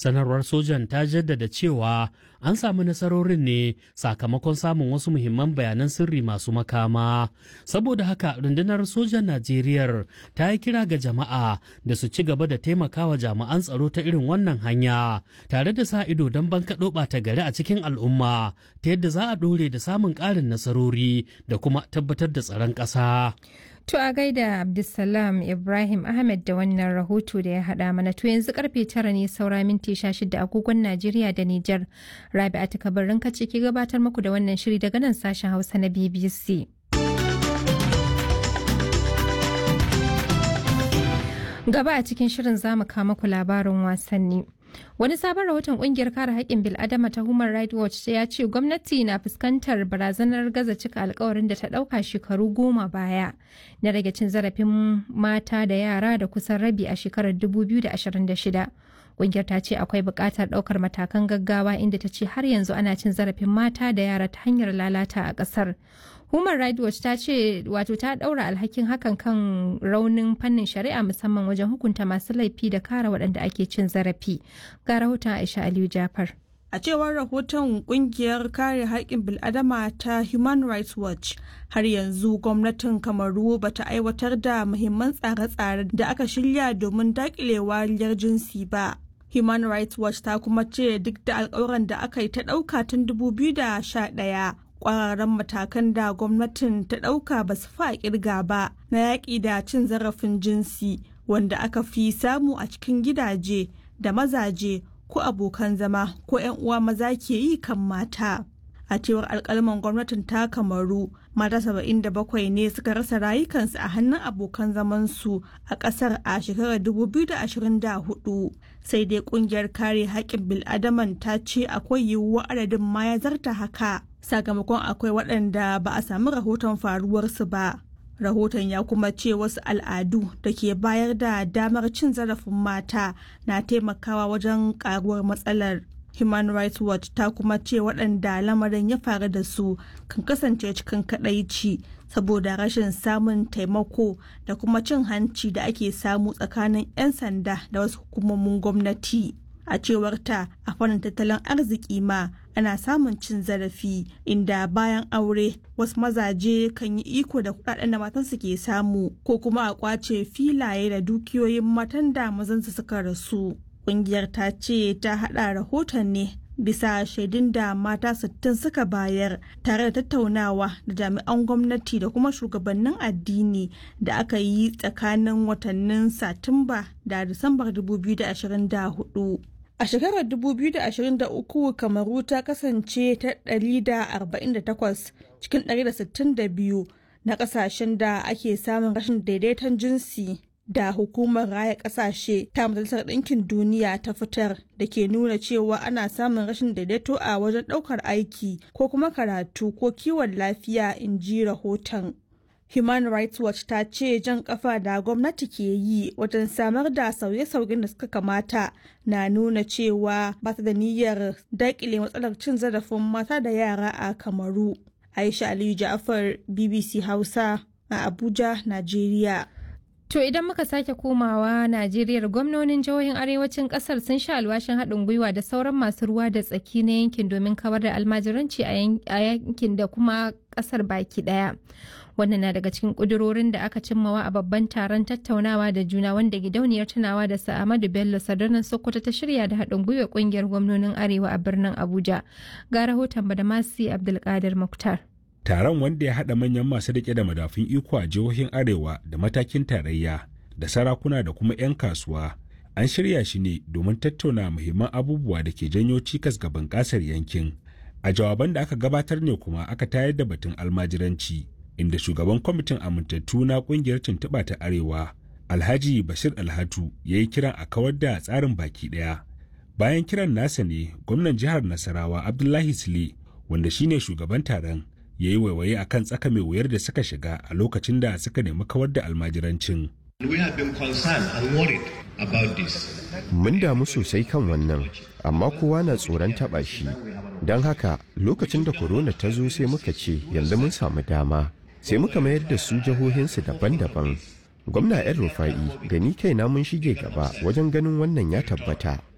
sanarwar sojan ta jaddada cewa an samu nasarorin ne sakamakon samun wasu muhimman bayanan sirri masu makama saboda haka rundunar sojan najeriya ta yi kira ga jama'a da su ci gaba da taimakawa jami'an tsaro ta irin wannan hanya tare da sa ido don bankaɗo ɓata gari a cikin al'umma ta yadda za a ɗore da samun ƙarin nasarori da kuma tabbatar da tsaron ƙasa. To a gaida Abdulsalam Ibrahim Ahmed da wannan rahoto da ya haɗa mana to yanzu karfe tara ne saura minti sha shida agogon Najeriya da Nijar. Rabi'a ta kabarin kace ki gabatar muku da wannan shiri daga nan sashen Hausa na BBC. Gaba a cikin shirin zamu kama ku labarin wasanni. Wani sabon rahoton kungiyar kare haƙƙin bil'adama ta Human Rights Watch ya ce gwamnati na fuskantar barazanar gaza cika alkawarin da ta ɗauka shekaru goma baya na rage cin zarafin mata da yara da kusan rabi a shekarar 2026. Kungiyar ta ce akwai buƙatar ɗaukar matakan gaggawa inda ta ce har yanzu ana cin zarafin mata da yara ta hanyar lalata a ƙasar. Human Rights Watch ta ce wato ta ɗaura alhakin hakan kan raunin fannin shari'a musamman wajen hukunta masu laifi da kare waɗanda ake cin zarafi. Ga rahoton Aisha Aliyu Jafar. A cewar rahoton kungiyar kare haƙƙin bil'adama ta Human Rights Watch, har yanzu gwamnatin Kamaru ba ta aiwatar da muhimman tsare-tsare da aka shirya domin daƙile wariyar jinsi ba. Human Rights Watch ta kuma ce duk da alƙawuran da aka yi ta ɗauka tun 2011 kwararan matakan da gwamnatin ta ɗauka ba su fa kirga ba na yaƙi da cin zarafin jinsi wanda aka fi samu a cikin gidaje da mazaje ko abokan zama ko 'yan uwa maza ke yi kan mata a cewar alkalman gwamnatin ta kamaru mata 77 ne suka rasa rayukansu a hannun abokan zamansu a ƙasar a shekarar 2024 sai dai ƙungiyar kare haƙƙin bil'adaman ta ce akwai yiwuwar adadin ma ya zarta haka sakamakon akwai waɗanda ba a sami rahoton faruwarsu ba. Rahoton ya kuma ce wasu al'adu da ke bayar da damar cin zarafin mata na taimakawa wajen ƙaruwar matsalar. Human Rights Watch ta kuma ce waɗanda lamarin ya faru da su kan kasance cikin kaɗaici saboda rashin samun taimako da kuma cin hanci da ake samu tsakanin 'yan sanda da wasu hukumomin gwamnati. a cewar ta a fannin tattalin arziki ma ana samun cin zarafi inda bayan aure wasu mazaje kan yi iko da kudaden da matansu ke samu ko kuma a kwace filaye da dukiyoyin matan da mazansu suka rasu kungiyar ta ce ta hada rahoton ne bisa shaidun da mata 60 suka bayar tare da tattaunawa da jami'an gwamnati da kuma shugabannin addini da aka yi tsakanin watannin satumba da disambar 2024 A shekarar 2023 Kamaru ta kasance ta 148 cikin 162 na kasashen da ake samun rashin daidaiton jinsi da hukumar raya kasashe ta majalisar ɗinkin duniya ta fitar da ke nuna cewa ana samun rashin daidaito a wajen ɗaukar aiki ko kuma karatu ko kiwon lafiya in ji rahoton. Human Rights Watch ta ce jan kafa da gwamnati ke yi wajen samar da sauye-sauyen da suka kamata na nuna cewa ba ta da niyyar daƙile matsalar cin zarafin mata da yara a Kamaru. Aisha Aliyu Ja'far BBC Hausa a Abuja, Najeriya. To idan muka sake komawa Najeriya gwamnonin jihohin arewacin kasar sun sha alwashin haɗin gwiwa da sauran masu ruwa da tsaki na yankin domin kawar da almajiranci a yankin da kuma kasar baki ɗaya. Wannan na daga cikin ƙudurorin da aka cimmawa a babban taron tattaunawa da juna wanda gidauniyar tunawa da Sa'amadu Bello Sadarnan Sokoto ta shirya da haɗin gwiwa ƙungiyar gwamnonin Arewa a birnin Abuja. Ga rahoton Badamasi Abdulkadir Muktar. taron wanda ya haɗa manyan masu riƙe da madafun iko a jihohin arewa da matakin tarayya da sarakuna da kuma 'yan kasuwa an shirya shi ne domin tattauna muhimman abubuwa da ke janyo cikas ga bunƙasar yankin a jawaban da aka gabatar ne kuma aka tayar da batun almajiranci inda shugaban kwamitin amintattu na ƙungiyar tuntuɓa ta arewa alhaji bashir alhatu ya yi kiran a kawar da tsarin baki ɗaya bayan kiran nasa ne gwamnan jihar nasarawa abdullahi sule wanda shine shugaban taron ya yi waiwaye a kan tsaka mai wuyar da suka shiga a lokacin da suka nemi kawar da almajiranci. Mun damu sosai kan wannan, amma kowa na tsoron taɓa shi. Don haka lokacin da korona ta zo sai muka ce yanzu mun samu dama, sai muka mayar da su jihohinsu daban-daban. Gwamna 'yan rufa'i da ni kaina mun shige gaba wajen ganin wannan ya tabbata.